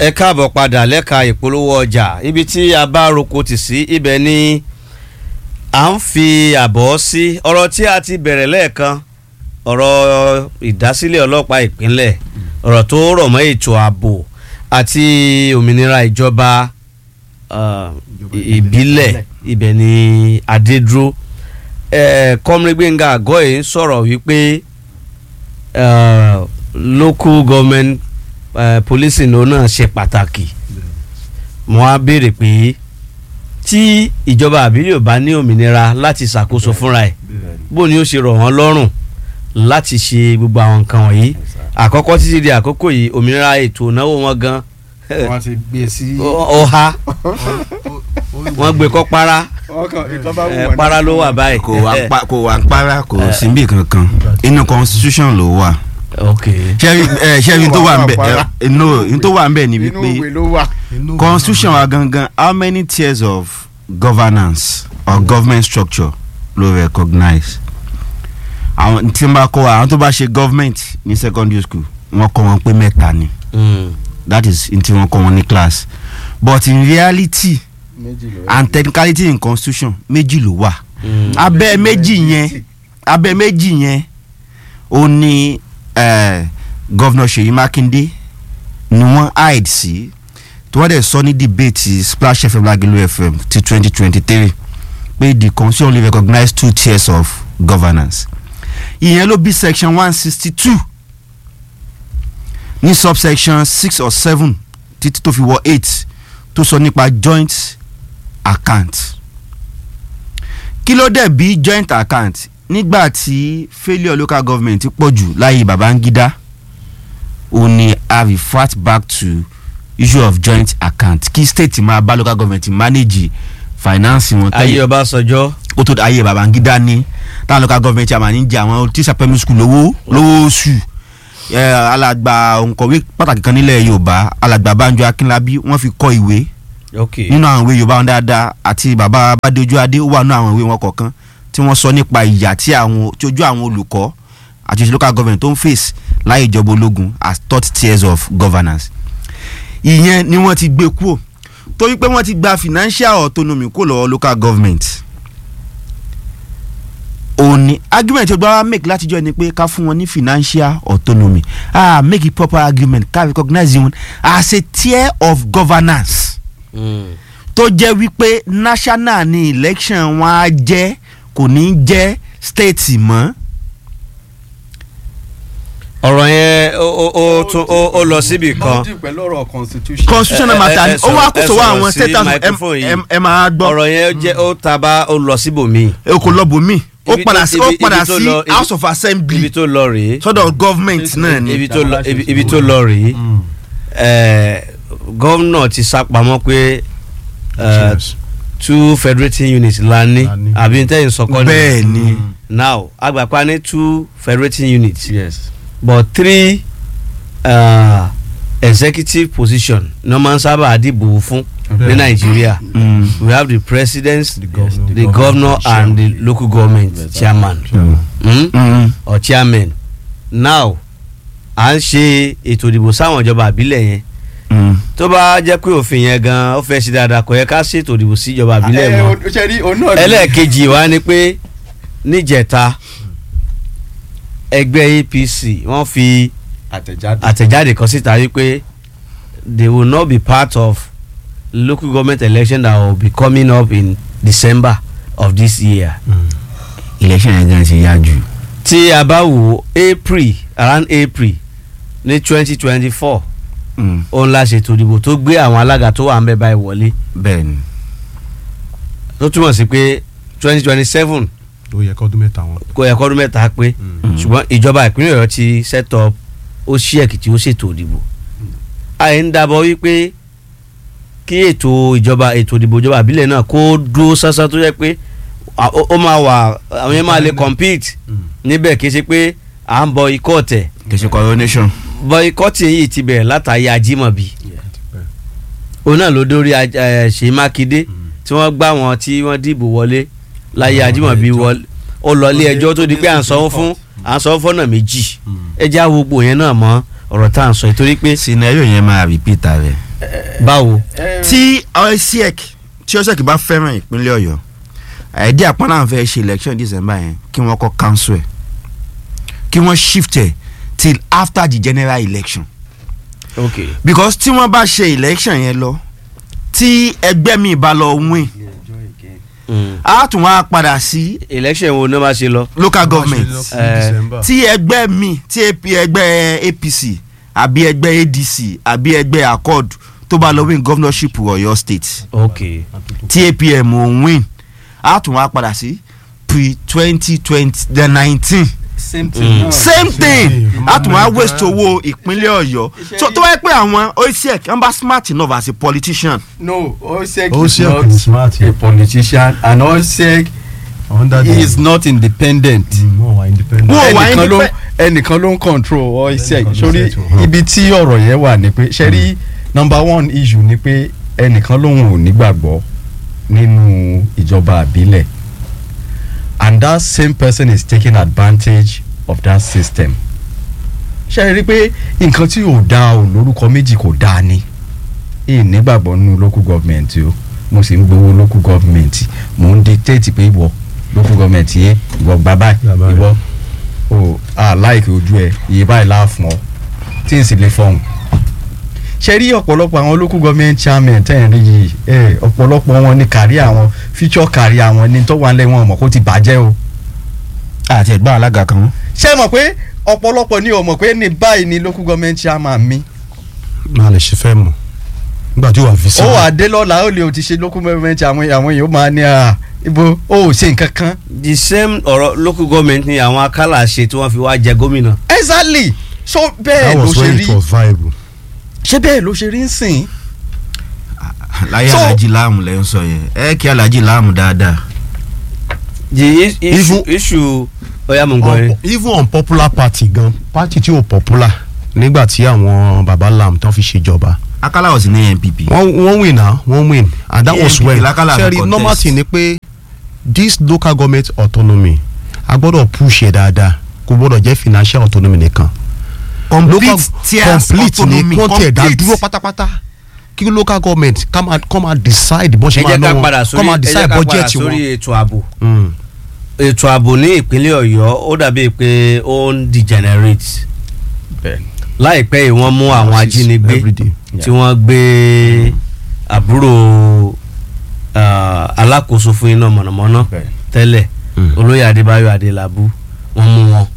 ẹ káàbọ̀ padà lẹ́ka ìpolówó ọjà ibi tí a bá roko tì sí ibẹ̀ ni à ń fi àbọ̀ sí ọ̀rọ̀ tí a ti bẹ̀rẹ̀ lẹ́ẹ̀kan ọ̀rọ̀ ìdásílẹ̀ ọlọ́pàá ìpínlẹ̀ ọ̀rọ̀ tó rọ̀ mọ́ ètò ààbò àti òmìnira ìjọba uh, ìbílẹ̀ ibẹ̀ ni adédúró kọ́mírí gbẹ̀ngà àgọ́yé ń sọ̀rọ̀ wípé uh, local government uh, policing ló náà ṣe pàtàkì mo á béèrè pé tí ìjọba àbílẹ̀ ò bá ní òmìnira láti ṣàkóso fúnra ẹ̀ bó ni ó ṣe rọ̀ wọ́n lọ́rùn láti ṣe gbogbo àwọn nǹkan wọ̀nyí àkọ́kọ́ títí di àkókò yìí òmìnira ètò ìnáwó wọn gan wọ́n ti gbé sí. ọha wọ́n gbé kọ́ para ọkàn ìjọba wù ẹ, wọ́n para ló wà báyìí. kò wá pa kò wá para kò síbì kankan inú constitution ló wà ok ṣẹ́rí ẹ ṣẹ́rí tó wà nbẹ Para. ẹ no n tó wà nbẹ ni inú wípé ìwé ló wà. constitution wa gangan how many tiers of governance or government structure ló recognize àwọn tí n bá kọ́ wa àwọn tó bá ṣe government ní secondary school wọ́n kọ́ wọn pé mẹ́ta ni Mm. that is n tí wọ́n kọ́ wọn ní class but in reality méjì ló and technicality in constitution méjì ló wà Mm. abẹ́ méjì yẹn abẹ́ méjì yẹn ó ní eh, gọ́vnà Ṣèyí Mákindé ni wọ́n hide sí tí wọ́n dẹ̀ sọ ní debate Splash FM Lagelu FM ti twenty twenty three pé the constitution only recognize two tiers of governance ìyẹn ló bí section one sixty two ní subsection six or seven títí tó fi wọ eight tó sọ nípa joint account kí ló dẹ̀ bí joint account nígbà tí failure local government pọ̀ jù láyé Babangida ó ní a refer back to issue of joint account kí state máa bá local government manage finance wọn ayé Ọbásanjọ́ ó tó ayé Babangida ní táwọn local government àmà ní jẹ àwọn tíṣà primary school lówó lówó oṣù ẹ, alàgbà òǹkọ̀wé pàtàkì kan nílẹ̀ Yorùbá alàgbà Banjo Akínlábí wọ́n fi kọ ìwé ok nínú àwọn ìwé yorùbá wọn dáadáa àti bàbá Bádéojú Adé ó wà nínú àwọn ìwé wọn kọ̀ọ̀kan tí wọ́n sọ nípa ìyà tí àwọn tí ojú àwọn olùkọ́ àti local government tó ń face láyé ìjọba ológun as third tiers of governance. ìyẹn ni wọ́n ti gbé kúrò torí pé wọ́n ti gba financial autonomy kó lọ́wọ́ local government. òní argument tó gbára make látijọ́ ni pé ká fún wọn ní financial autonomy ah make a proper argument ká recognize wọn as a tier of governance Mm. tó jẹ́ wípé national ni election wọn á jẹ́ kò ní jẹ́ state mọ́. ọ̀rọ̀ yẹn ó ó ó tún ó ó lọ síbì kan lọ́dún pẹ̀lú ọ̀rọ̀ constitution. constitutional ẹ- matter ẹ ni ó sọ̀rọ̀- wá ẹ kó sọ sọ̀rọ̀ àwọn sí state house microphone ẹ- yìí. ẹ- ẹ máa gbọ́ ọ̀rọ̀ yẹn jẹ́ ó taba ó lọ síbòmíì ẹ kò lọ bòmí ó Ibi tó- padà sí ibi- ó ibi padà tó sí lọ- ibi- house of ibi assembly tó lọ rèé sọ́dọ̀ government náà ni. ibi tó lọ ibi ibi tó lọ rèé ẹ, gómìnà ti sápamọ́ pé ẹ, two federating units la ní La ní. àbí n tẹ́yìn sọkọ́ ni bẹ́ẹ̀ ni now agbapa ní two federating units yes. but three uh, executive position ní wọ́n máa ń sábà dìbò fún ní Bẹ́ẹ̀. nàìjíríà Mm. we have the president The governor. the governor and the local government chairman mm? Mm. or chairman now à ń ṣe ètò ìdìbò sáwọn ìjọba àbílẹ̀ yẹn Mm. tó bá jẹ́ pé òfin yẹn gan ó fẹ́ ṣe dáadáa kò yẹ ká ṣètò ìdìbò sí ìjọba àbílẹ̀ ẹ mọ́ o ṣe rí òun náà. ẹlẹ́ẹ̀kejì wa ni pé níjẹta ẹgbẹ́ APC wọ́n fi àtẹ̀jáde. àtẹ̀jáde kan síta wípé they will not be part of local government election that will be coming up in December of this year. election yẹn gan ṣe yá jù. tí a bá wò April around April ní twenty twenty four Mm. òun la ṣètò ìdìbò tó gbé àwọn alága tó wà ń bẹ báyìí wọlé bẹ́ẹ̀ ni. tó túmọ̀ sí pé twenty twenty seven ó yẹ kọ́dún mẹ́ta wọn. kò yẹ kọ́dún mẹ́ta pé Mm. ṣùgbọ́n ìjọba ìpínlẹ̀ Ọ̀yọ́ ti set up ó ṣí Èkìtì ó ṣètò ìdìbò àyè ń dábọ̀ wípé kí ètò ìjọba ètò ìdìbò ìjọba àbílẹ̀ náà kó dúró sánsán tó yẹ pé à- ó ó máa wà àwọn yẹn máa lè compete níbẹ̀ kì í ṣe pé à ń bọ ikọ̀ ọ̀tẹ̀ kì í ṣe coronation. bọ́ikọ́tì yìí ti bẹ̀rẹ̀ látàrí ajímọ̀bí òun náà ló dórí aj- eh, Ṣèyí Mákindé tí wọ́n gbá wọn tí wọ́n dìbò wọlé láyé Àwọn ajímọ̀bí ilé-ẹjọ́. wọlé ó lọ ilé ẹjọ́ tó di pé à ń sanwó fún à ń sanwó fọ́nà méjì ẹ já gbogbo yẹn náà mọ́ ọ̀rọ̀ tá à ń sọ yìí torí pé scenario yẹn máa repeat rẹ̀. báwo. tí osiek tí osiek bá fẹ́ràn ìpínlẹ̀ ọ̀yọ́ àìdí àpọ́nlá fẹ́ ṣe election december yẹn kí wọ́n kọ́ cancel ẹ̀ kí wọ́n shift ẹ̀ till after the general election ok because tí wọ́n bá ṣe election yẹn lọ tí ẹgbẹ́ mi bá lọ win mm. á tún wá padà sí election wo ni wọ́n máa ṣe lọ. local government Eh, tí ẹgbẹ́ mi tí AP ẹgbẹ́ apc àbí ẹgbẹ́ adc àbí ẹgbẹ́ accord tó bá lọ win governorship ọ̀yọ́ state ok tí apm ò win á tún wá padà sí pre twenty twenty the nineteen same Mm. same thing Same. á tún wá waste owó ìpínlẹ̀ ọ̀yọ́ so tó wáyé pé àwọn oisiek ń bá smart enough as a politician no osek is Osek not is smart, a yeah. politician and osek under he is not independent. wọ́n wà independent. Wọ́n wà ẹnìkan ló independ- ẹnìkan ló ń control osek Ẹnìkan ló sórí set o. ibi tí ọ̀rọ̀ yẹn wà ni pé ṣe rí number one issue ni pé ẹnìkan lòun ò nígbàgbọ́ nínú ìjọba àbílẹ̀ and that same person is taking advantage of that system ṣe rí i pé nǹkan tí ò dáa ò lórúkọ méjì kò dáa ni èyí nígbàgbọ́ nínú local government o mo sì ń gbowó local government mo ń dictate pé ìwọ local government yẹ ìwọ gbà báyìí Gbà báyìí. ìwọ o a láìkè ojú ẹ iye báyìí láà fún ọ tí n sì lè fọhùn. ṣe rí ọ̀pọ̀lọpọ̀ àwọn local government chairman tẹ̀ ń rí yìí ẹ ọ̀pọ̀lọpọ̀ wọn ní kárí àwọn future kárí àwọn ní tó wà ń lẹ́ wọn mọ̀ kó ti bàjẹ́ o. àti ẹ̀gbọ́n alága kan ṣé ẹ mọ̀ pé ọ̀pọ̀lọpọ̀ ni ò mọ̀ pé ní báyìí ni local government chairman mi. máa lè ṣe fẹ́ mọ̀ nígbà tí ó wà visible. ó wà dé lọ́la ó lè o ti ṣe local government àwọn àwọn èèyàn ó máa ní à ibo ó ò ṣe nǹkan kan. the same ọ̀rọ̀ local government ni àwọn akálà ṣe tí wọ́n fi wá jẹ gómìnà. exactly so bẹ́ẹ̀ that ló was ṣe when rí it was viable. ṣé bẹ́ẹ̀ ló ṣe rí ń sìn. láyé So- alhaji láàmù lẹ́ ń sọ yẹn ẹ kí alhaji láàmù dáadáa the is- issue Even- issue ọ̀yà mọ̀ ń gbọ́ yẹn. Un- even unpopular party gan party tí ò popular nígbà tí àwọn baba lam tán fi ṣèjọba akala was ní npp wọ́n wọ́n win na wọ́n win and that was ANPP when lákàlà sẹ́rí contest. normal thing ni pé this local government autonomy a gbọ́dọ̀ push ẹ̀ dáadáa kò gbọ́dọ̀ jẹ́ financial autonomy nìkan complete tiers complete ni autonomy kọ́ńtẹ̀ dá complete. dúró pátápátá kí local government come and come and decide bó ẹ ṣe máa jẹ́ ká ná padà wọn sórí come ẹ and jẹ́ decide ká padà budget sórí wọn. ètò ààbò Mm. ètò ààbò ní ìpínlẹ̀ ọ̀yọ́ ó dàbí pé ó ń degenerate láìpẹ́ yìí wọ́n mú àwọn ajínigbé Every day. tí wọ́n gbé àbúrò ah, alákòóso fún iná mọ̀nàmọ́ná tẹ́lẹ̀ Mm. olóyè adébáyọ̀ adélábù wọ́n mú wọn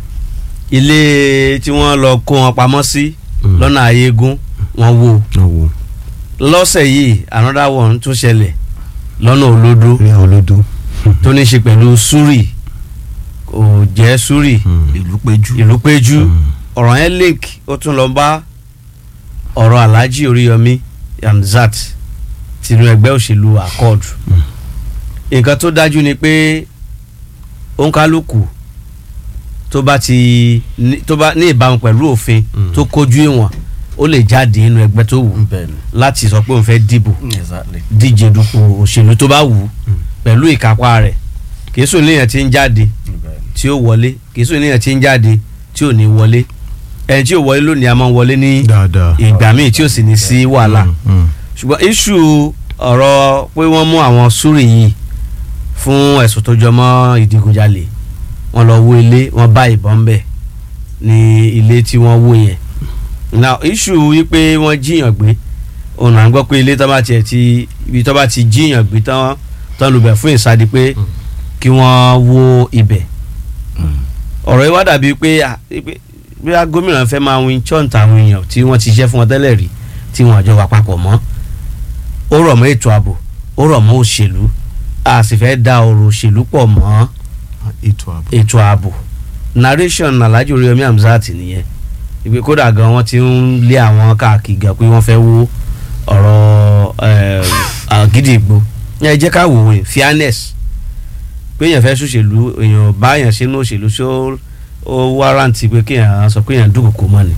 ilé tí wọ́n lọ kó wọn pamọ́ sí Mm. lọ́nà ayégún wọ́n wó ọwọ́ lọ́sẹ̀ yìí another one tún ṣẹlẹ̀ lọ́nà olódó rí olódó. tó ní í ṣe pẹ̀lú suri kò jẹ́ suri ìlú péjú ìlú péjú Mm. ọ̀rọ̀ yẹn link ó tún lọ bá ọ̀rọ̀ alhaji oríyọmí yamzat tinú ẹgbẹ́ òṣèlú accord nǹkan tó dájú ni pé òǹkálùkù tó bá ti ní- tó bá ní ìbámu pẹ̀lú òfin Mm. tó kojú ìwọ̀n ó lè jáde nínú ẹgbẹ́ tó wù láti sọ pé òun fẹ́ dìbò exactly. díje dupò òṣèlú tó bá wù ú pẹ̀lú ìkápá rẹ̀ kì í sùn léèyàn tí ń jáde tí ó wọlé kì í sùn léèyàn tí ń jáde tí ò ní wọlé ẹni tí ò wọlé lónìí a máa ń wọlé ní dáadáa. ìgbà míì tí ò sì ní sí wàhálà Mm, mm. ṣùgbọ́n iṣu ọ̀rọ̀ pé wọ́n mú àwọn súrì yìí fún ẹ̀sùn tó jọ mọ́ ìdígunjalè wọ́n lọ wó ilé wọ́n bá ìbọn bẹ̀ ní ilé tí wọ́n wó yẹn now iṣu wípé wọ́n jíyàn gbé òun à ń gbọ́ pé ilé tó bá tiẹ̀ ti ibi tó bá ti jíyàn gbé tán tán lubẹ̀ fún ìsádi pé kí wọ́n wó ibẹ̀ ọ̀rọ̀ yìí wá dàbí pé à, pé bí a gómìnà fẹ́ máa win chọ́ǹt àwọn èèyàn tí wọ́n ti ṣiṣẹ́ fún wọn tẹ́lẹ̀ rí tí wọ́n àjọ wà papọ̀ mọ́ ó rọ̀ mọ́ ètò ààbò ó rọ̀ mọ́ òṣèlú a sì fẹ́ da ọ̀rọ̀ òṣèlú pọ̀ mọ́ ètò ààbò. ètò ààbò narration alhaji oríyomi hamzat nìyẹn ìpè kódà gan wọ́n ti ń lé àwọn káàkiri gan pé wọ́n fẹ́ wó ọ̀rọ̀ eh, àgídìgbò ẹ jẹ́ ká wò ó fairness pé èèyàn fẹ́ ṣòṣèlú èèyàn bá èèyàn sínú òṣèlú ṣó ó wárántì pé kéèyàn sọ pé èèyàn dúkòkò mọ́ ni.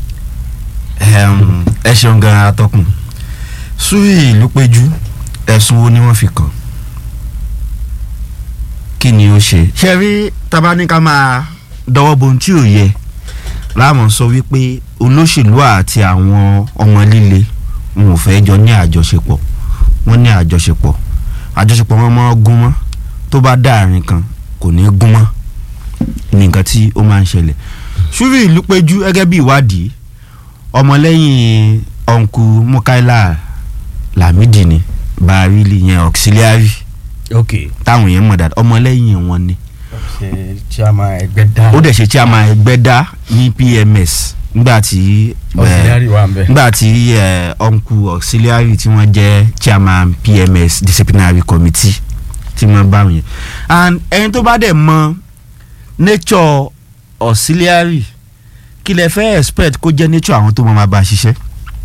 Ẹm, ẹ ṣeun gan atọ́kùn sùúrì ìlú péjú ẹ̀sùn wo ni wọ́n fi kàn kí ni ó ṣe. ṣe rí tabaníkà máa dọwọ́ bo ohun tí ò yẹ láàmú sọ wípé olóṣèlú àti àwọn ọmọ líle wọn ò fẹ́ jọ ní àjọṣepọ̀ wọ́n ní àjọṣepọ̀ àjọṣepọ̀ wọn máa gún mọ́ tó bá dáàrin kan kò ní gún mọ́ ní nǹkan tí ó máa ń ṣẹlẹ̀ ṣúrì ìlú péjú gẹ́gẹ́ bí ìwádìí ọmọlẹ́yìn ọ̀nkù mukaila lamidi ni barili yẹn auxiliary ok táwọn yẹn mọ̀ dáadáa ọmọlẹ́yìn wọn ni ṣe chairman ẹgbẹ́ dá ó dẹ̀ ṣe chairman ẹgbẹ́ dá ní pms nígbà tí eh, auxiliary wà ń bẹ. nígbà tí eh, uncle auxiliary tí wọ́n jẹ́ chairman pms disciplinary committee tí wọ́n bá wọn yẹn and ẹni tó bá dẹ̀ mọ nature auxiliary kí lẹ fẹ́ expect kó jẹ́ nature àwọn tó mọ̀ máa bá a ṣiṣẹ́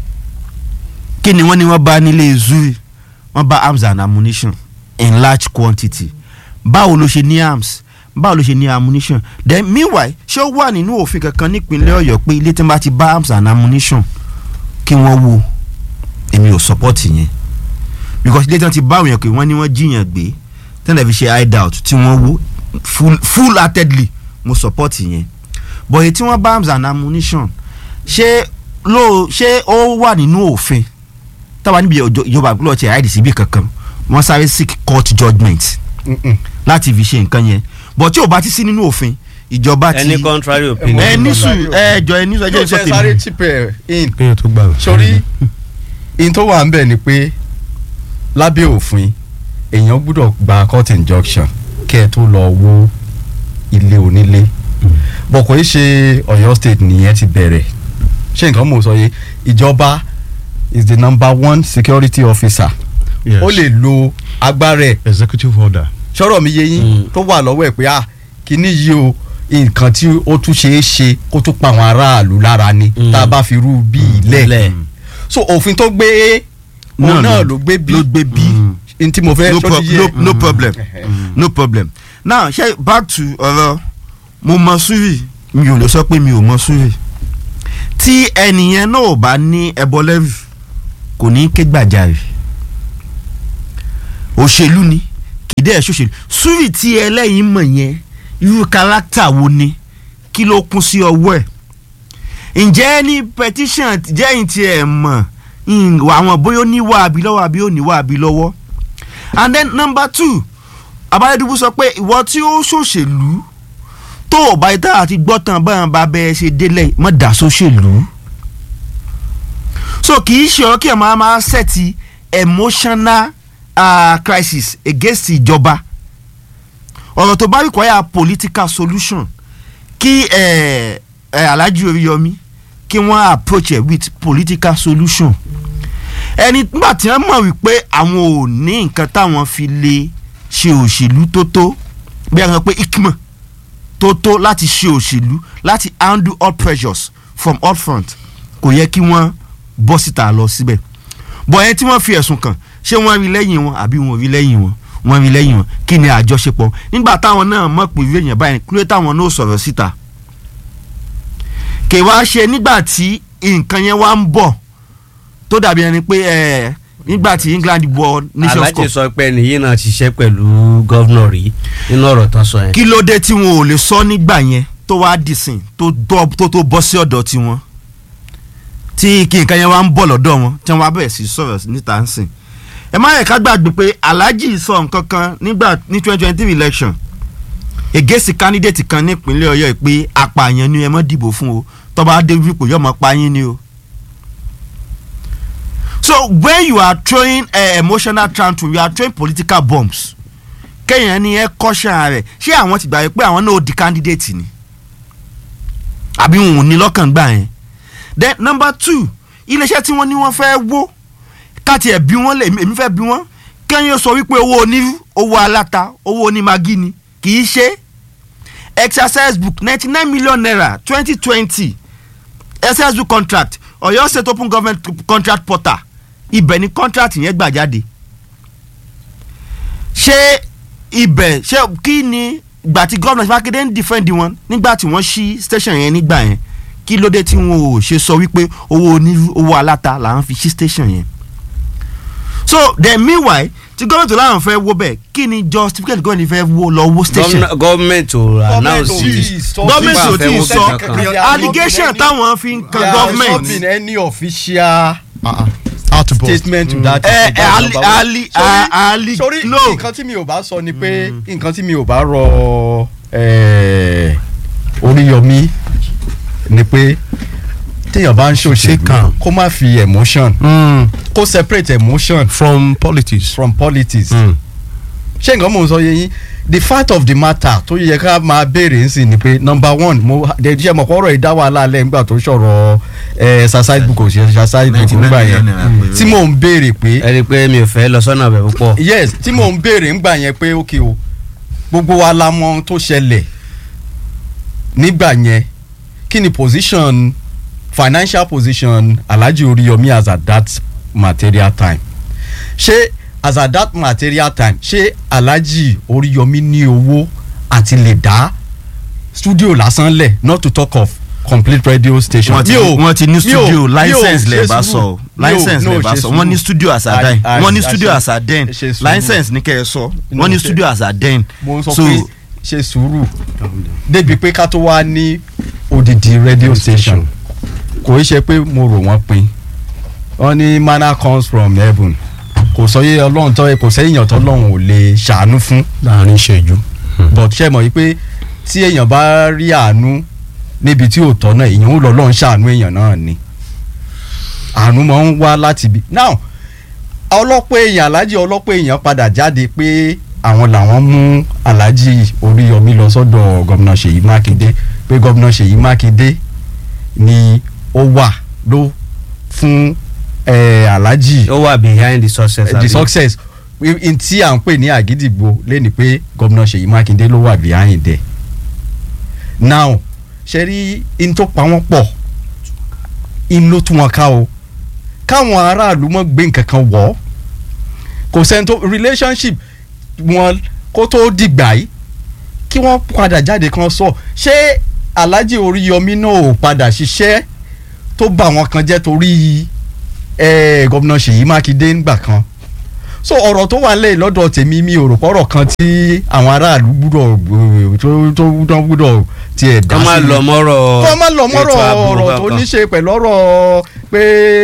kí ni wọ́n ní wọ́n bá nílé zuri wọ́n bá arms and ammunition in large quantity báwo ló ṣe ní arms báwo ló ṣe ní ammunition then meanwhile ṣé ó wà nínú òfin kankan nípínlẹ̀ ọ̀yọ́ pé ilé tí wọ́n bá ti bá arms and ammunition kí wọ́n wo èmi ò support yẹn because ilé tí wọ́n ti bá òyìn pé wọ́n ní wọ́n jiyàn gbé tẹ́lẹ̀ fi ṣe hideout tí wọ́n wo full full heartedly mo support yẹn but èyí tí wọ́n bá arms and ammunition ṣé ló ṣé ó wà nínú òfin táwa níbi ìjọ- ìjọba àgbélọ̀ ti àìdí síbi kankan wọ́n sáré seek court judgement Mm-mm. láti fi ṣe nǹkan yẹn but tí ò bá ti sí nínú òfin ìjọba ti any contrary Ẹ opinion. ẹ ní sùn ẹ jọ ẹ ní sùn ẹ jẹ́ yóò sọ ṣe sáré tèmi chip ẹ in kéèyàn tó gbà wẹ̀. sórí in tó wà ń bẹ̀ ni pé lábẹ́ òfin èèyàn gbúdọ̀ gba court injunction kẹ́ ẹ tó lọ wó ilé onílé bọ̀ kò í ṣe Ọ̀yọ́ state nìyẹn ti bẹ̀rẹ̀ ṣé nǹkan mò ń sọ yé ìjọba is the number one security officer Yes. ó lè lo agbára ẹ̀ executive order. sọ̀rọ̀ mi yé yín Mm. tó wà lọ́wọ́ ẹ̀ pé ah kíní yìí o nǹkan tí ó tún ṣeé ṣe kó tún pa àwọn aráàlú lára ni Mm. tá a bá fi rú bí ilẹ̀ Ilẹ̀. so òfin tó gbé òun náà ló gbé bí ló gbé bí n tí mo fẹ́ no, tó pro ti yé no, no problem Mm. no problem now ṣe back to ọ̀rọ̀ mo mọ sùúrì mi ò lè sọ pé mi ò mọ sùúrì tí ẹnìyẹn náà ò bá ní ẹbọ lẹ́rù kò ní ké gbàjarè òṣèlú ni kìdí ẹ̀ ṣòṣèlú sùúrì tí ẹlẹ́yìn mọ̀ yẹn irú kárátà wo ni kí ló kún sí ọwọ́ ẹ̀ ǹjẹ́ ní petition jẹ́yìn tí ẹ̀ mọ̀ ń- àwọn bóyá ó níwà àbí lọ́wọ́ àbí ó níwà àbí lọ́wọ́ and then number two abáyédúgbò sọ pé ìwọ tí ó ṣòṣèlú tó o bá yẹ tá àti gbọ́ tán báyọ̀ bá bẹ́ẹ̀ ṣe délẹ̀ mọ́ dà sóṣèlú so kì í ṣe ọ kí ẹ máa máa ṣẹ́ẹ̀tì emotional uh, crisis against ìjọba ọ̀rọ̀ tó bá require political solution kí ẹ ẹ Alhaji Oríyọmí kí wọ́n approach it with political solution ẹni nígbà tí wọ́n mọ̀ wípé àwọn ò ní nǹkan táwọn fi lè ṣe òṣèlú tó tó bí wọ́n sọ pé ikma tó tó láti ṣe òṣèlú láti handle all pressures from all front kò yẹ kí wọ́n bọ́ síta lọ síbẹ̀ bọ̀ ẹni tí wọ́n fi ẹ̀sùn kàn ṣé wọ́n rí lẹ́yìn wọn àbí wọn ò rí lẹ́yìn wọn wọ́n rí lẹ́yìn wọn kí ni àjọṣepọ̀ nígbà táwọn náà mọ̀ pé ìwé èèyàn báyìí kúlẹ̀ táwọn náà sọ̀rọ̀ síta kè wá ṣe nígbà tí nǹkan yẹn wá ń bọ̀ tó dàbí ẹni pé ẹ nígbà tí England wọ Nations alájẹ Cup sọ pé ẹni yìí náà ṣiṣẹ́ pẹ̀lú gọ́vnọ̀ rí nínú ọ̀rọ̀ tán sọ yẹn. kí ló dé tí wọn ò lè sọ nígbà yẹn tó wá dìsìn tó dọ́- tó tó bọ́ sí ọ̀dọ̀ tiwọn tí kí nǹkan yẹn wá ń bọ̀ lọ́dọ̀ wọn tí wọ́n wá bẹ̀rẹ̀ sí sọ̀rọ̀ níta ń sìn ẹ má yẹ ká gbàgbé pé Alhaji sọ nǹkan kan nígbà ní twenty twenty three election ègèsì candidate kan nípínlẹ̀ Ọ̀yọ́ yìí pé apààyàn ni ẹ mọ́ dìbò fún o tọ́ba dé wípò yóò mọ́ pa yín ni o so when you are throwing uh, emotional tantrum you are throwing political bombs kéèyàn ní ẹ kọ́ṣà rẹ̀ ṣé àwọn ti gbà pé àwọn náà ó di candidate ni àbí wọn ò ní lọ́kàn gbà yẹn then number two iléeṣẹ́ tí wọ́n ní wọ́n fẹ́ wó káti ẹ̀ bí wọ́n lè èmi fẹ́ bí wọ́n kẹ́yìn sọ wípé owó onírú owó aláta owó onímagí ni kì í ṣe exercise book ninety nine million naira twenty twenty exercise book contract Ọ̀yọ́ state open government contract portal ibẹ̀ ni contract yẹn gbà jáde ṣé ibẹ̀ ṣé kí ni ìgbà tí gómìnà Mákindé ń defend wọn nígbà tí wọ́n ṣí station yẹn nígbà yẹn kí ló dé tí wọn ò ṣe sọ wípé owó onírú owó aláta làwọn fi ṣí station yẹn so then meanwhile tí gómìnà làwọn fẹ́ wó bẹ́ẹ̀ kí ni justificate gómìnà fẹ́ wó lọ wó station Gọ́mìnà- gọ́ọ̀mẹ̀ntì ò announce it. Gọ́ọ̀mẹ̀ntì ò tí ì sọ kankan. allegation táwọn fi ń kan There has not government been any official Ah, ah. out that but. statement to Mm. that ẹ ẹ that's ali number one. ali Sorry- ali sorry no nǹkan tí mi ò bá sọ ni pé nǹkan tí mi ò bá rọ eh, Oríyọmí ni pé téèyàn bá ń Stay ṣòṣèlú calm. kó má fi emotion Mm. kó separate emotion from politics. from politics Mm. ṣé nǹkan mò ń sọ yẹ yín the fact of the matter tó yẹ ká máa béèrè nsìn ni pé number one mo de ṣe mọ̀ kọ́rọ̀ ìdá wàhálà alẹ́ nígbà tó sọ̀rọ̀ ẹ̀ exercise book ò ṣe exercise book 99 nígbà yẹn naira pé- tí mò ń béèrè pé ẹ rí i pé mi ò fẹ́ lọ sọ́nà ọbẹ̀ púpọ̀. yes tí mò ń béèrè ńgbà yẹn pé ok o gbogbo wa la mọ ohun tó ṣẹlẹ̀ nígbà yẹn kí ni position financial position Alhaji Oriyomi as at that material time ṣé as at that material time ṣé Alhaji Oriyomi ní owó àti lè dá studio lásán lẹ̀ not to talk of complete radio station. wọ́n ti Mi ò- wọ́n ti ní mi ò- studio mi ò license ṣe lè bá sùúrù. sọ Mi ò- license no, lè bá ṣe sọ wọ́n ní sùúrù. studio as a I- den I- wọ́n ní I- studio ṣe- as a den ṣe sùúrù. license ní kẹ́ ẹ sọ No, wọ́n ní ṣe- studio as a den mo sọ so pé ṣe sùúrù débi pé ká tó wá ní odidi radio station kò í ṣe pé mo rò wọ́n pin wọ́n ní manna comes from heaven kò sọ yé ọlọ́run tó kò sẹ́yìn tó ọlọ́run ò lè ṣàánú fún láàrin ìṣẹ́jú. but ṣe mọ̀ wípé tí èèyàn bá rí àánú níbi tí ò tọ́ náà èèyàn ó lọ lọ́run ṣàánú èèyàn náà ni àánú máa ń wá láti ibi now ọlọ́pọ̀ èèyàn aláàjì ọlọ́pọ̀ èèyàn padà jáde pé àwọn làwọn mú aláàjì Oríyọmí lọ sọ́dọ̀ gómìnà Ṣèyí Mákindé pé gómìnà Ṣèyí Mákindé ni ó wà ló fún eh, aláàjì ó wà behind the success. the àbí? success n tí à ń pè ní àgídìgbò lẹ́ni pé gómìnà Ṣèyí Mákindé ló wà behind there now ṣe rí in tó pa wọ́n pọ̀ in ló tún wọn ká o káwọn aráàlú mọ̀ gbé nǹkan kan wọ̀ ọ́ kò sẹ́ni tó relationship wọn kó tó dìgbà yìí kí wọ́n padà jáde kan sọ ṣé Alhaji Oríyọmí náà ò padà ṣiṣẹ́ tó bà wọ́n kan jẹ́ torí eh, gómìnà Ṣèyí Mákindé ńgbà kan so ọ̀rọ̀ tó wà lẹ́yìn lọ́dọ̀ tèmi mi ò rò pọ̀rọ̀ kan tí àwọn aráàlú gbúdọ̀ eh, tó tó tó gbúdọ̀ tiẹ̀ dá kọ́ máa sí. lọ mọ́rọ̀ kọ́ máa lọ mọ́rọ̀ ètò ààbò ọ̀rọ̀ tó kankan. ní ṣe pẹ̀lú ọ̀rọ̀ pé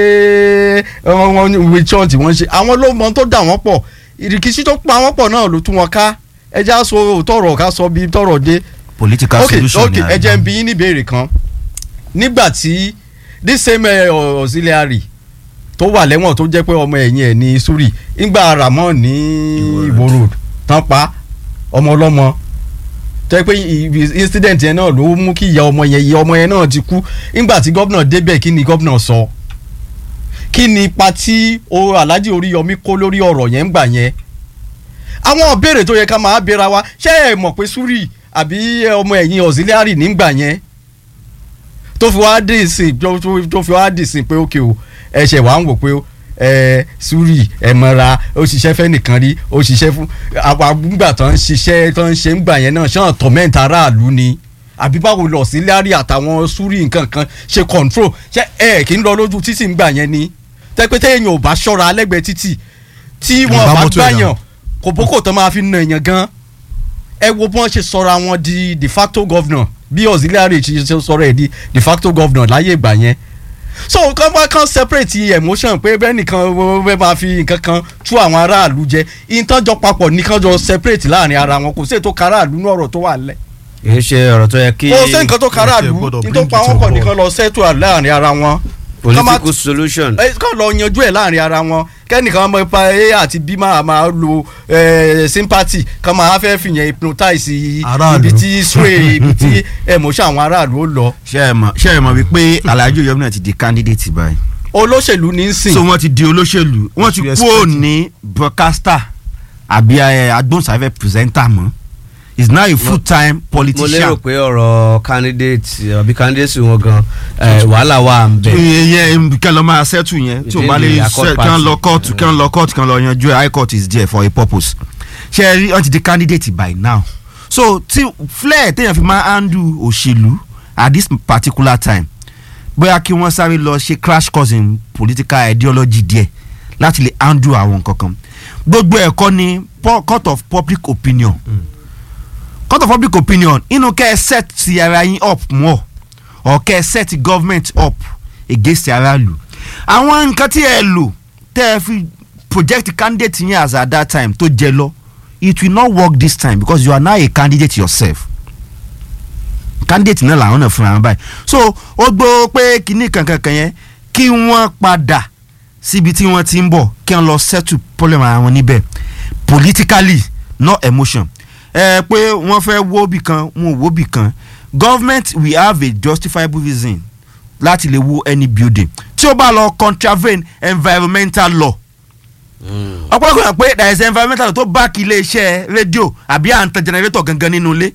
wọ́n ní wíṣọ́n tí wọ́n ṣe àwọn ló mọ tó dà wọ́n pọ̀ ìrìkìsí tó pa wọ́n pọ̀ náà ló tú wọn ká ẹja sọ tọrọ ká sọ bí tọrọ dé political ok solution ok ni ẹ jẹ́ n bi yín ní ìbéèrè kan nígbà tí this same eh, auxiliary tó wà lẹ́wọ̀n tó jẹ́ pé ọmọ ẹ̀yìn ẹ̀ ní suri ńgbà ramon ní Ìwó road tán pa ọmọ ọlọ́mọ tẹ́ pé i- i- incident yẹn náà ló mú kí ìyá ọmọ yẹn ìyá ọmọ yẹn náà ti kú ńgbà tí gómìnà débẹ̀ kí ni gómìnà sọ kí ni ipa tí o Alhaji Oríyọmí kó lórí ọ̀rọ̀ yẹn ńgbà yẹn àwọn ìbéèrè tó yẹ ká máa béèrè wa ṣé ẹ mọ̀ pé suri àbí ọmọ ẹ̀yìn auxiliary nígbà yẹn tó fi wá dì sí tó tó- tó fi wá dì sí pé ókè o ẹsẹ̀ wàá ń wò pé ẹ suri ẹ mọ̀ra ó ṣiṣẹ́ fẹ́ nìkan rí ó ṣiṣẹ́ fún àwọn àgbùgbà tó ń ṣiṣẹ́ tó ń ṣe ń gbà yẹn náà ṣé wọn tọ̀mẹ́ǹtì aráàlú ni àbí báwo lọ sí lárí àtàwọn suri nǹkan kan ṣe control ṣé ẹ kì í lọ lójú títì ńgbà yẹn ni tẹ́pẹ́tẹ́ èèyàn ò bá ṣọ́ra lẹ́gbẹ̀ẹ́ títì tí wọn Ìbá bá mọ́tò ẹ̀dá. gbàyàn kò bókò tó máa fi na èèyàn gan ẹ wo bí wọ́n ṣe sọra wọn di de facto governor bí auxiliary ṣe ṣe sọ̀rọ̀ ẹ̀ di de facto governor láyé ìgbà yẹn so kàn bá kàn separate emotion pé bẹ́ẹ̀ nìkan bẹ́ẹ̀ máa fi nǹkan kan tú àwọn aráàlú jẹ ìtọ́jọ papọ̀ nìkan jọ separate láàrin ara wọn kò sí ètò káràlú ní ọ̀rọ̀ tó wà lẹ̀ kì í ṣe ọ̀rọ̀ tó yẹ kí kò sí nǹkan tó káràlú Ẹ gbọ́dọ̀ ní tó bring pa it wọn on pọ̀ board. nìkan lọ settle láàrin ara wọn Kàn má- political solution. ẹ kàn lọ yanjú ẹ láàrin ara wọn kẹ́nìkan ọmọ ipa a àti b máa máa lo eh, sympathy kan máa fẹ́ fìyẹn hypnotize Aráàlú. ibi tí sway ibi tí emotion àwọn aráàlú ó lọ ṣe é mọ̀ ṣe é mọ̀ wípé Alhaji Oríyọmí náà ti di candidate báyìí olóṣèlú ní í sìn so wọ́n ti di olóṣèlú wọ́n ti you kúrò expect? ní broadcaster àbí eh, agbóhùnsáfẹ́ presenter mọ́ is now a full time mo lérò politician. pé ọ̀rọ̀ candidate àbí candidate wọn gan eh, wàhálà wà ń bẹ̀. ìyẹn kí lọ máa settle yẹn tí o bá lè Within the accord ṣe kí wọ́n lọ party. court kí wọ́n lọ court kí wọ́n lọ yanjú ẹ̀ high court is there for a purpose ṣe é rí wọ́n ti di candidate by now so tí flair téèyàn fi máa handle òṣèlú at this particular time bóyá kí wọ́n sáré lọ ṣe crash course in political ideology díẹ̀ láti lè handle àwọn nǹkan kan gbogbo ẹ̀kọ́ ni pu- court of public opinion court of public opinion inú kẹ́ ẹ set ti ara yín up more or kẹ́ ẹ set government up against aráàlú àwọn nǹkan tí ẹ lò tẹ́ ẹ fi project candidate yẹn as at that time tó jẹ lọ it will not work this time because you are now a candidate yourself candidate náà làwọn náà fúnra wọn báyìí so ó gbọ́ pé kinní kankankan yẹn kí wọ́n padà síbi tí wọ́n ti ń bọ̀ kí wọ́n lọ settle problem ara wọn níbẹ̀ politically not emotion ẹ pé wọ́n fẹ́ wó bì kan wọn ò wó bì kan government we have a justifiable reason láti lè wó any building tí ó bá lọ contravene environmental law ọ̀pọ̀lọpọ̀ yàn pé there is environmental law tó back iléeṣẹ́ rédíò àbí à ń tan generator gangan nínú ilé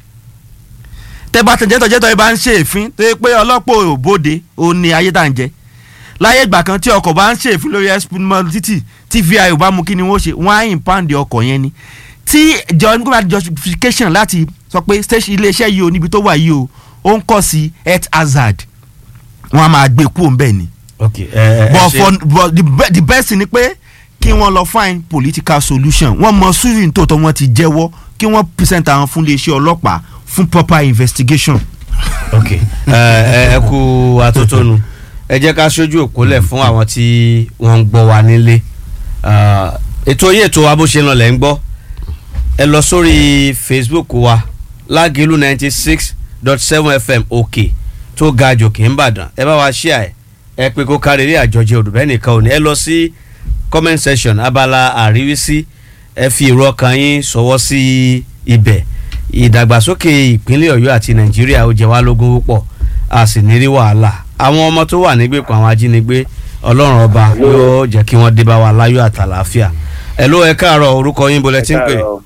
tẹ́bà tẹ̀ jẹ́tọ̀ jẹ́tọ̀ ẹ bá ń ṣe èéfín tó yẹ pé ọlọ́pọ̀ òbóde ó ní ayé tá à ń jẹ láyé ìgbà kan tí ọkọ̀ bá ń ṣe èéfín lórí ẹ̀sìpínmọ́ títì tí vi ò bá mú kí ni wọ́n ṣe wọ́n á ìmpáǹdì ọkọ̀ yẹn ni tí government justification láti sọ pé station iléeṣẹ́ yìí o níbi tó wà yìí o ó ń kọ́ sí health hazard wọ́n á máa gbé kúrò ń bẹ̀ ni ok ẹ ẹ but ṣe- for but the, be, the best thing ni pé kí wọ́n lọ find political solution wọ́n mọ surin tó tọ́ wọ́n ti jẹ́wọ́ kí wọ́n present àwọn fún iléeṣẹ́ ọlọ́pàá fún proper investigation. ok ẹ ẹ ẹ kú atótónu ẹ jẹ́ ká ṣojú òpólẹ̀ fún àwọn tí wọ́n ń gbọ́ wa nílé Ah, ètò yìí ètò wa bó ṣe ń lọ lẹ́ ń gbọ́ ẹ lọ sórí facebook wa lágìlú ninety six dot seven fm òkè tó ga jòkè ń bàdàn ẹ bá wa ṣíà ẹ ẹ pé kó kárí rí àjọjẹ òdùbẹ́ nìkan ò ní ẹ lọ sí comment section abala àríwísí ẹ fi èrò ọkàn yín sọwọ́ sí ibẹ̀ ìdàgbàsókè ìpínlẹ̀ ọ̀yọ́ àti nàìjíríà ó jẹ wá lógún púpọ̀ a sì ní rí wàhálà àwọn ọmọ tó wà nígbèkùn àwọn ajínigbé ọlọ́run ọba yóò jẹ́ kí wọ́n dé bá wa láyọ̀ àtàlàáfíà ẹ ló ẹ káàárọ̀ orúkọ yín bolẹ̀ tí ń pè Káàárọ̀.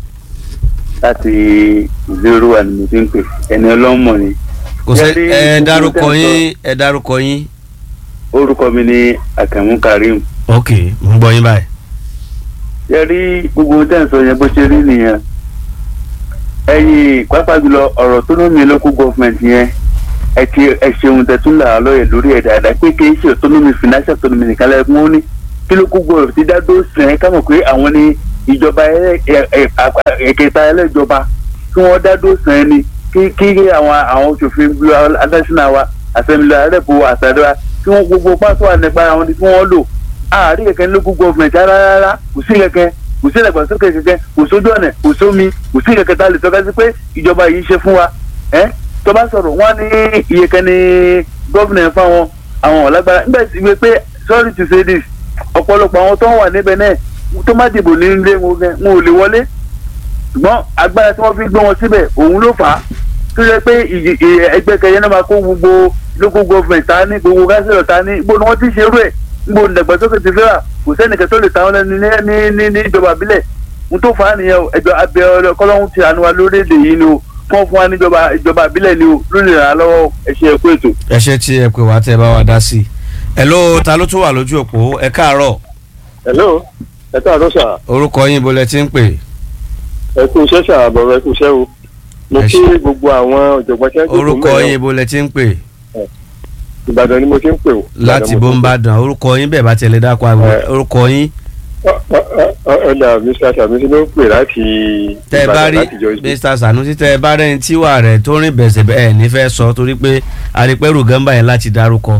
láti ìlérò wà ní mo ti ń pè ẹni ọlọ́mọ ni kò sẹ́ Jẹ́rí ẹ gbogbo dárúkọ tẹ́ ń sọ. yín ẹ dárúkọ yín orúkọ mi ni Àkànmú Karim ok mo ń gbọ́ yín báyìí. yẹ rí gbogbo ohun tẹ́ ń sọ yẹn bó ṣe rí nìyẹn ẹ̀yin pàápàá jùlọ ọ̀rọ̀ tó lómi local government yẹn ẹ ti ẹ ṣeun tẹ̀tún là á lọ́yẹ̀ lórí ẹ̀ dáadáa pé kì í ṣe autonomy financial autonomy nìkan lẹ́yìn mú ní kí local government ti dá dó sìn ẹ́ ká mọ̀ pé àwọn ni ìjọba ẹlẹ́- ẹ- ẹ- àpá- ẹ̀kẹta ẹlẹ́jọba kí wọ́n dá dó sìn ẹ́ ni kí kí àwọn àwọn òṣòfin bí adásínà wa assembly arẹ́pù àtàdúrà kí wọ́n gbogbo pátó ànípa àwọn ni kí wọ́n lò àárí kẹ̀kẹ́ ní local government rárá rárá kò sí kẹ̀kẹ́ kò sí ìdàgbàsókè kẹ̀kẹ́ kò sójú ọ̀nà kò sómi kò sí kẹ̀kẹ́ tá a lè tọ́ka sí pé ìjọba yìí ṣe fún wa ẹ́ tó bá sọ̀rọ̀ wọ́n ní iye kan ní gọ́vnà ẹ̀ fáwọn àwọn ọ̀lágbára nígbà tí wọ́n pé sorry to say this ọ̀pọ̀lọpọ̀ àwọn tó ń wà níbẹ̀ náà tó má dìbò ní ilé wọn gan, wọn ò lè wọlé ṣùgbọ́n agbára tí wọ́n fi gbé wọn síbẹ̀ òun ló fà á tó yẹ pé ìyè- ìyè- ẹgbẹ́ kẹyẹ náà máa kó gbogbo local government ta ní gbogbo gánsílọ̀ ta ní gbogbo ni wọ́n ti ṣerú ẹ̀ gbogbo ìdàgbàsókè ti fẹ́ràn kò sẹ́nìkan tó lè ta wọn lẹ́nu ní ní ní ní ìjọba àbílẹ̀ ohun tó fà á nìyẹn o ẹjọ́ abẹ ọlọ́kọ́lọ́hún ti àánú wa lórílẹ̀‐èdè yìí ni o fún fún wa níjọba ìjọba àbílẹ̀ ni o lórí ìrànlọ́wọ́ ẹ ṣe ẹ̀kú ètò. ẹ ṣe tí ẹ pè wá tẹ bá wa dá sí i ẹ ló ta ló tún wà lójú òpó ẹ káàárọ̀ hello ẹ káàárọ̀ sà orúkọ yín bolẹ̀ tí ń pè ẹ kú iṣẹ́ sà àbọ̀rọ̀ ẹ kú iṣẹ́ o mo Ẹ kí ṣé. gbogbo àwọn ọ̀jọ̀gbọ́n tí wọ́n jókòó orúkọ mẹ́rin yín bolẹ̀ tí ń pè ìbàdàn ni mo ti ń pè o. láti Ìbàdàn mo ti ń pè. bóńbàdàn orúkọ yín bẹ́ẹ̀ bá tẹ̀lé dákọ̀ àgbẹ̀ Ẹ. orúkọ yín Ọ- ọ- ọ- ọ- ọ̀dà mr sanusi ló ń pè láti tẹ́ ẹ bá ìbàdàn rí láti jọ ìgbé. mr sanusi tẹ́ ẹ bá rẹ́ni tíwà rẹ̀ tó rìn bẹ̀sẹ̀ bẹ́ẹ̀ nífẹ̀ẹ́ sọ torí pé àrípẹ́rù gánbà yẹn láti dárúkọ.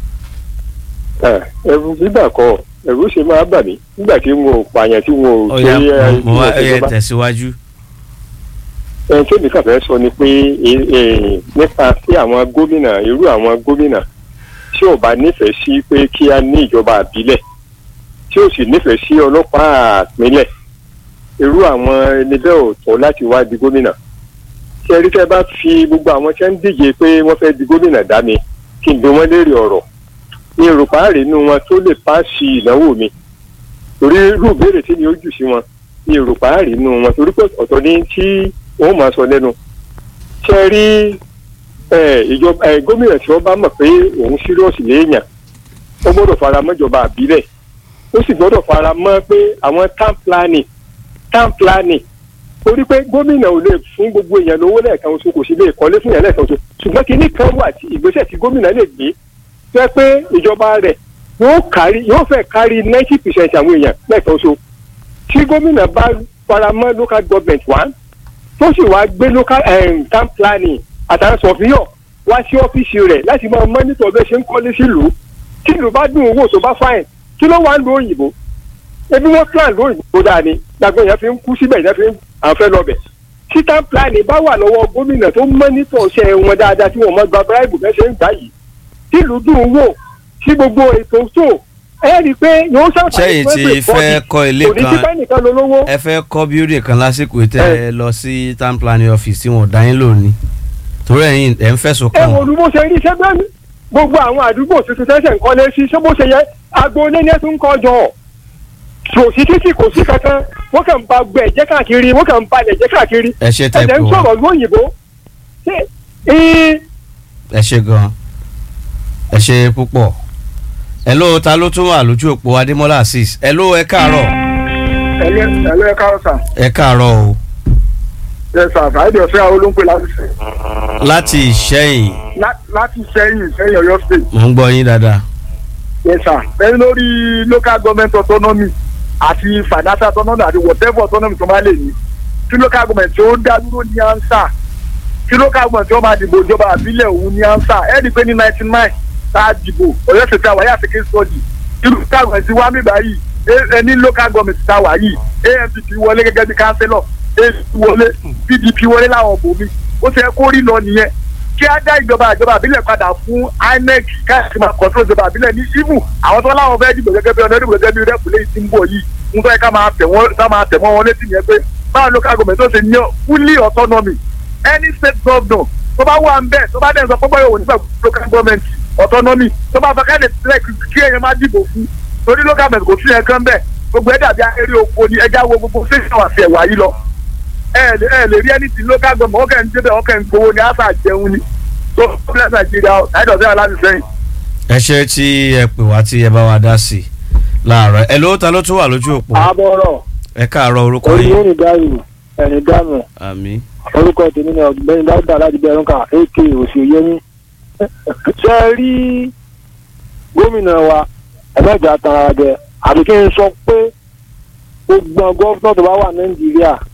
ẹ̀rù gbígbà kọ ẹ̀rù ṣe máa bà mí nígbà tí wọn ò pààyàn tí wọn ò ọ̀ya ẹ, mo wá tí wọn ò ẹ ṣèjọba. tẹ̀síwájú. ẹni tó nìkan fẹ́ sọ ni pé e- e, nípa sí àwọn gómìnà irú àwọn gómìnà tí ò bá nífẹ̀ẹ́ sí pé kí a ní ìjọba àbílẹ̀ tí ò sì nífẹ̀ẹ́ sí ọlọ́pàá àpínlẹ̀ irú àwọn ẹni bẹ́ẹ̀ ò tọ́ láti wá di gómìnà tí ẹrí tẹ́ bá fi gbogbo àwọn tí wọ́n ń díje pé wọ́n fẹ́ di gómìnà dá mi kí n bí wọ́n léèrè ọ̀rọ̀ ní èròpá rèénú wọn tó lè páàsì ìdánwò mi torí irú ìbéèrè tí ni ó jù sí wọn ní èròpá rèénú wọn torí pé ọ̀tọ̀ ní tí wọ́n máa sọ lẹ́nu ṣe rí ẹ, ìjọba ẹ, gómìnà tí wọ́n bá mọ̀ pé òun sírọ́ọ̀sì léèyàn ó gbọ́dọ̀ fara mọ́ ìjọba àbílẹ̀ ó sì gbọ́dọ̀ fara mọ́ pé àwọn town planning town planning torí pé gómìnà ò lè fún gbogbo èèyàn lówó lẹ́ẹ̀kan oṣù kò sí lè kọ́lé fún èèyàn lẹ́ẹ̀kan oṣù ṣùgbọ́n kinní kan wà tí ìgbésẹ̀ tí gómìnà lè gbé jẹ́ pé ìjọba rẹ̀ yóò kárí yóò fẹ́ kárí ninety percent àwọn èèyàn lẹ́ẹ̀kan oṣù tí gómìnà bá fara mọ́ local government one tó sì wá gbé local um, town planning àtàwọn sọfíyọ wá sí ọ́fíìsì rẹ̀ láti máa mọ́nítọ̀ bẹ́ẹ̀ ṣe ń kọ́lé sílùú tí ìlú bá dùn owó tó bá fáìn kí ló wà ń lo òyìnbó ebi wọn plan lo òyìnbó dáa ni gbàgbé yẹn fi ń kú síbẹ̀ yẹn fi ń àfẹ́ lọ́bẹ̀ sítan plan bá wà lọ́wọ́ gómìnà tó mọ́nítọ̀ ṣe wọn dáadáa tí wọ́n mọ́ gba bíráìbù bẹ́ẹ̀ ṣe ń gbà yìí tìlú dùn ún wò sí gbogbo ètò tó ẹ rí i pé yóò ṣàǹfààní Ṣẹ́yìn fún tí everybody. fẹ́ kọ́ ilé kò ní sí kan- pé nìkan lolówó ẹ fẹ́ kọ́ bíúrì kan lásìkò tẹ́ ẹ lọ sí town planning office tí wọ́n dá yín lónìí torí ẹ̀yin ẹ̀ ń fẹ̀sùn ẹ kàn wo wọ́n. olú bó ṣe rí iṣẹ́ bẹ́ẹ̀ ni gbogbo àwọn àdúgbò tuntun tẹ́sẹ̀ ń kọ́lé sí ṣé bó ṣe yẹ agboolé ní ẹ̀sùn kọ́ jọ kò sí títì kò sí kankan wọ́n kàn ń ba gbẹ̀ jẹ́ káàkiri wọ́n kàn ń balẹ̀ jẹ́ káàkiri ẹ ṣe tẹ́ ẹ̀jẹ̀ pé ń wọ́n sọ̀rọ̀ lóyìnbó ṣé ee ẹ ṣe gan ẹ ṣe púpọ̀ ẹ ló ta ló tún wà lójú òpó adémọ́lá azeez ẹ ló ẹ káàárọ̀ ẹlẹ́ ẹ̀ka ọ̀sán ẹ káàárọ̀ o ẹ̀ sà fàájì ọ̀sẹ̀ àwọn olóńpẹ̀ láti ṣe láti ìṣẹ́yìn láti sẹ́yìn sẹ́yìn ọ̀yọ́ state mò ń gbọ́ yín dáadáa ẹ̀ sà ẹ̀ lórí local government autonomy àti financial autonomy àti whatever autonomy tó máa lè ní tí local government tó dá dúró ní ansa tí local government tó máa dìbò ìjọba àbílẹ̀ òun ní ansa ẹ̀ rí i pé ní ninety nine tá a dìbò ọ̀yọ́ state àwáyé àti case study tí local government wá mí báyìí ẹ ní local government tá a wà yìí ANPP wọlé gẹ́gẹ́ bí councillor APC wọlé PDP wọlé láwọn bòmí ó ṣe kó rí lọ nìyẹn kí á dá ìjọba ìjọba àbílẹ̀ padà fún INEC káàkiri máa control ìjọba àbílẹ̀ ní ibu àwọn tó láwọn fẹ́ dìbò gẹ́gẹ́ bí ọ̀nà ìdìbò gẹ́gẹ́ bí rẹ́pù lẹ́yìn tí ń bọ̀ yìí ń fẹ́ ká máa tẹ̀ wọ́n ká máa tẹ̀ mọ́ wọn létí yẹn pé báwo local government tó ṣe ní fully autonomy any state governor tó bá wà ń bẹ̀ tó bá dẹ̀ sọ pé báyọ̀ wò nípa local government autonomy tó bá fẹ́ káàdì sílẹ̀ kí èèyàn má dìbò fún torí local government kò sí yẹn kan bẹ́ẹ̀ gbogbo ẹ̀ dàbí eré oko ni ẹja wo gbogbo station àti ẹ̀wà yìí lọ ẹ lè ẹ lè rí ẹni tí local government ọkẹ́ ń débẹ̀ ọkẹ́ ń gbowó ni àṣà jẹun ni tó fúnlẹ̀ nàìjíríà ẹ̀dọ̀ sí aláàbí sẹ́yìn. ẹ ṣe tí ẹ pè wá tí ẹ bá wa dá sí i láàárọ̀ ẹ ló ta ló tún wà lójú òpó àbọ̀rọ̀ ẹ káàárọ̀ orúkọ yìí olùyẹ̀rì dáhùn ẹ̀rìn dáhùn àmì orúkọ tèmi ni ọ̀gbẹ́ni dáúdà láti bẹ̀rù ká ak òṣèyẹmí ṣe é rí gómìnà wa ẹ̀mẹ́jà tara jẹ àbí kí n sọ pé gbogbo gọ́fúnà tó bá wà nàìjíríà